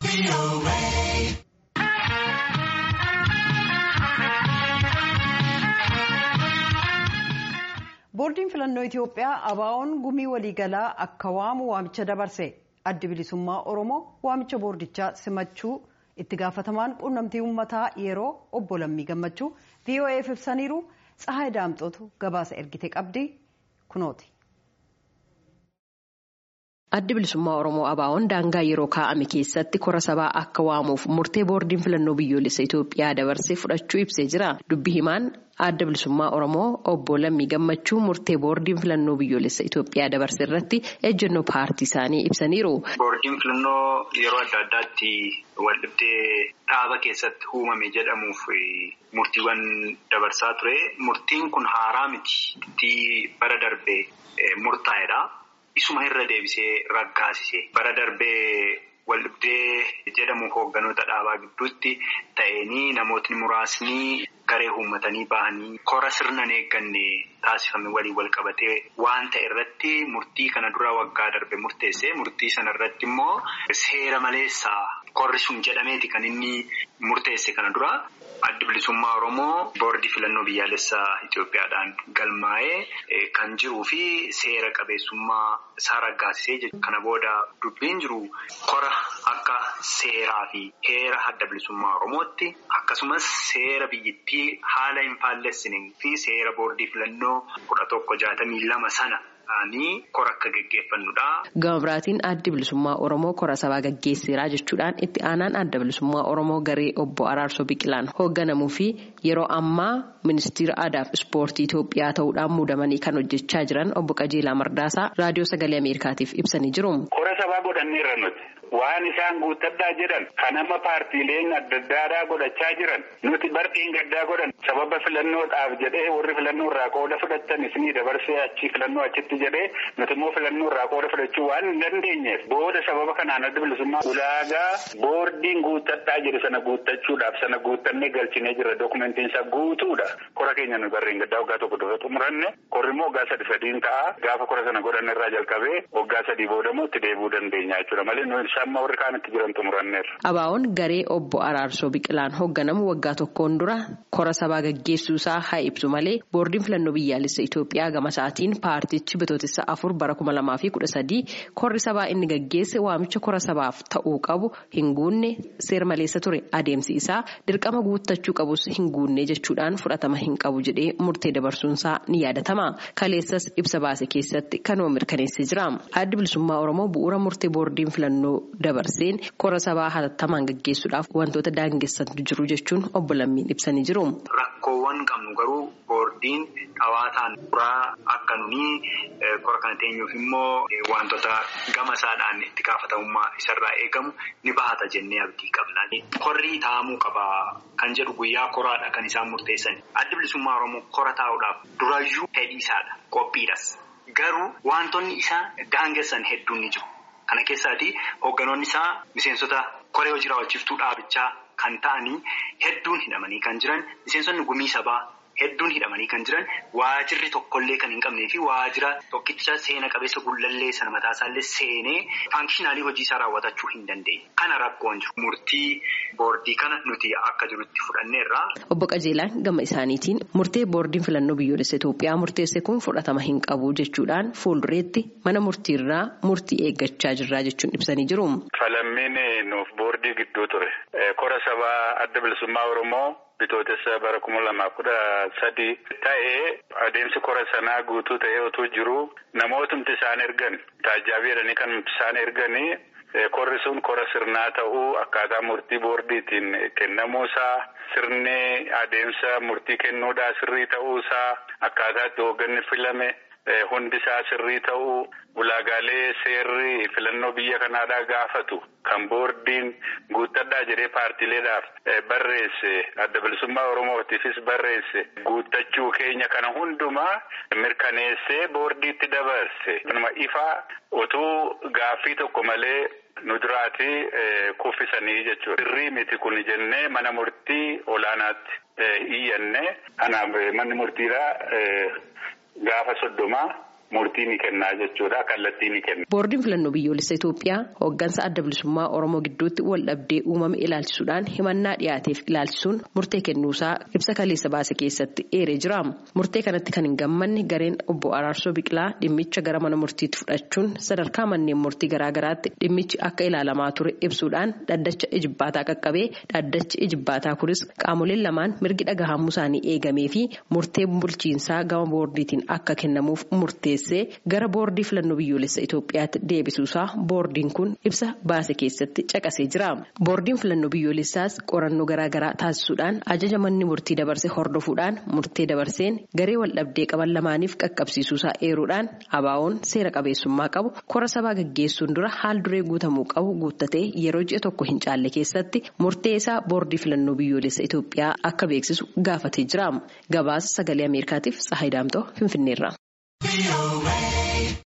boordiin filannoo itiyoophiyaa abaa'oon gumii waliigalaa akka waamu waamicha dabarse addi bilisummaa oromoo waamicha boordichaa simachuu itti gaafatamaan quunnamtii uummataa yeroo obbo lammii gammachuu vo'eef ibsaniiru tsahaay daamxootu gabaasa ergite qabdi kunooti. addi bilisummaa oromoo abaa'oon daangaa yeroo kaa'ame keessatti kora sabaa akka waamuuf murtee boordiin filannoo biyyoolessa itiyoophiyaa dabarsee fudhachuu ibsee jira dubbi himaan adda bilisummaa oromoo obbo lammii gammachuu murtee boordiin filannoo biyyoolessa itiyoophiyaa dabarse irratti ejjennoo paartii isaanii ibsaniiru. boordiin filannoo yeroo adda addaatti waldhibdee dhaaba keessatti uumame jedhamuuf murtiiwwan dabarsaa ture murtiin kun haaraa miti bara darbee murtaa'edha. Isuma irra deebisee raggaasise bara darbee waldhibdee jedhamu hoogganoota dhaabaa gidduutti ta'anii namootni muraasni garee uummatanii bahanii kora sirnan eegganne taasifame waliin wal qabatee waan ta'e irratti murtii kana dura waggaa darbe murteesse murtii sana irratti immoo seera maleessaa korri sun jedhameeti kan inni murteesse kana dura. Addi bilisummaa Oromoo boordii filannoo biyyaalessaa Itoophiyaadhaan galmaa'ee kan jiruu fi seera qabeessummaa isaa raggaasisee jechuudha. Kana booda dubbiin jiru kora akka seeraa fi heera adda bilisummaa Oromootti akkasumas seera biyyittii haala hin faallessine fi seera boordii filannoo kudha tokko jaatamii lama sana. kora akka geggeeffannudha. Gama biraatiin addi bilisummaa Oromoo kora sabaa gaggeesseeraa jechuudhaan itti aanaan adda bilisummaa Oromoo garee obbo Araarsoo Biqilaan hoogganamuu fi yeroo ammaa ministeera aadaa fi ispoortii Itoophiyaa ta'uudhaan muudamanii kan hojjechaa jiran obbo Qajeelaa Mardaasaa raadiyoo sagalee Ameerikaatiif ibsanii jiru. Kora sabaa godhanneerra nuti. Waan isaan guuttadhaa jedhan kan amma paartiileen adda addaadhaa godhachaa jiran nuti barqiin gaddaa godhan sababa filannoodhaaf jedhee warri filannoo irraa qooda fudhatan isinii dabarsee achi filannoo achitti jedhee nuti immoo filannoo irraa qooda fudhachuu waan hin dandeenyeef booda sababa kanaan adda bilisummaa ulaagaa boordiin guuttadhaa jedhe sana guuttachuudhaaf sana guuttannee galchinee jira dokumentiin isaa guutuudha kora keenya nu barreen gaddaa waggaa tokko dura xumuranne korri immoo waggaa sadi sadiin ta'a gaafa kora sana godhanne irraa jalqabee waggaa sadii booda immoo itti deebi'uu dandeenya jechuudha malee Amma warri kaanitti jiran xumuranneerra. Abaa'oon garee obbo Araarsoo Biqilaan hoogganamu waggaa tokkoon dura kora sabaa gaggeessuusaa haa ibsu malee boordiin filannoo biyyaalessa Itoophiyaa gama isaatiin paartichi bitootessa afur bara kuma lamaa fi kudha sadii korri sabaa inni gaggeesse waamicha kora sabaaf ta'uu qabu hin guunne seera maleessa ture adeemsi isaa dirqama guuttachuu qabus hin guunne jechuudhaan fudhatama hin qabu jedhee murtee dabarsuunsaa ni yaadatama. Kaleessas ibsa baase keessatti kanuma mirkaneessee jira. Addi bilisummaa Oromoo bu'uura murtee boordiin filannoo dabarseen kora sabaa hatattamaan gaggeessuudhaaf wantoota daangessantu jiru jechuun obbo Lammiin ibsanii jiru. Rakkoowwan qabnu garuu boordiin dhawaataan bu'uuraa akka nuni kora kana teenyuuf immoo wantoota gama isaadhaan itti gaafatamummaa isarraa eegamu ni bahata jennee abdii qabna. Korri taa'amuu qaba kan jedhu guyyaa koraadha kan isaan murteessan. Addi bilisummaa Oromoo kora taa'uudhaaf durayyuu fedhii isaadha qophiidhas. Garuu wantoonni isaa daangessan hedduun ni jiru. Kana keessaati hoogganoonni isaa miseensota koree hojii raawwachiiftuu dhaabichaa kan ta'anii hedduun hidhamanii kan jiran miseensonni gumii sabaa hedduun hidhamanii kan jiran waajirri tokkollee kan hin qabnee fi waajira tokkicha seena qabeessa gullallee sana mataasaallee seenee faankishinaalii hojii isaa raawwatachuu hin dandeenye. Kana rakkoon jiru. Murtii boordii kana nuti akka jirutti fudhanneerra. Obbo Qajeelaan gama isaaniitiin murtee boordiin filannoo biyyoolessa Itoophiyaa murteesse kun fudhatama hin qabu jechuudhaan fuuldureetti mana murtiirraa murtii eeggachaa jirraa jechuun ibsanii jiru. Falammiin nuuf boordii gidduu ture. Kora sabaa adda bilisummaa Oromoo. Bitootessa bara kuma lamaaf kudha sadii ta'ee adeemsi kora sanaa guutuu ta'ee otoo jiru namootumti isaan ergan taajjaabii jedhanii kan isaan erganii korri sun kora sirnaa ta'uu akkaataa murtii boordiitiin kennamuusaa sirni adeemsa murtii kennuudhaa sirrii ta'uusaa akkaataa itti hoogganni filame. Hundi isaa sirrii ta'uu ulaagaalee seerri filannoo biyya kanaadhaa gaafatu kan boordiin guuttadhaa jedhee paartiileedhaaf barreesse adda bilisummaa oromootiifis barreesse guuttachuu keenya kana hundumaa mirkaneessee boordiitti dabarse. Kanuma ifaa utuu gaaffii tokko malee nu duraati kuffisanii jechuudha. Sirrii miti kun jennee mana murtii olaanaatti iyyanne kanaaf manni murtiidhaa. Gaafa soddomaa murtii ni kennaa jechuudha. Kallattii ni kenna. Boordiin filannoo biyyoolessa Itoophiyaa hooggansa adda bilisummaa Oromoo gidduutti wal dhabdee uumame ilaalchisuudhaan himannaa dhiyaateef ilaalchisuun murtee kennuusaa ibsa kaleessa baase keessatti eeree jira. Murtee kanatti kan hin gammanne gareen obbo Araarsoo Biqilaa dhimmicha gara mana murtiitti fudhachuun sadarkaa manneen murtii garaagaraatti dhimmichi akka ilaalamaa ture ibsuudhaan dhaddacha ijibbaataa qaqqabee dhaddachi ijibbaataa kunis qaamoleen lamaan mirgi dhagahamuu isaanii eegamee fi murtee bulchiinsaa gama boordiitiin akka kennamuuf murteessee gara boordii filannoo biyyoolessa Itoophiyaatti deebisuusaa boordiin kun ibsa baase keessatti caqasee jira. Boordiin filannoo biyyoolessaas qorannoo garaagaraa taasisuudhaan ajaja manni murtii dabarse hordofuudhaan murtee dabarseen garee waldhabdee qaban lamaaniif qaqqabsiisuusaa eeruudhaan abaawoon seera qabeessummaa qabu kora sabaa gaggeessuun dura haal duree guutamuu qabu guuttatee yeroo ji'a tokko hin caalle keessatti murtee isaa boordii filannoo biyyoolessa Itoophiyaa akka beeksisu gaafatee jira. Gabaasa sagalee Ameerikaatiif Tsahayi Daamtoo Finfinneerra.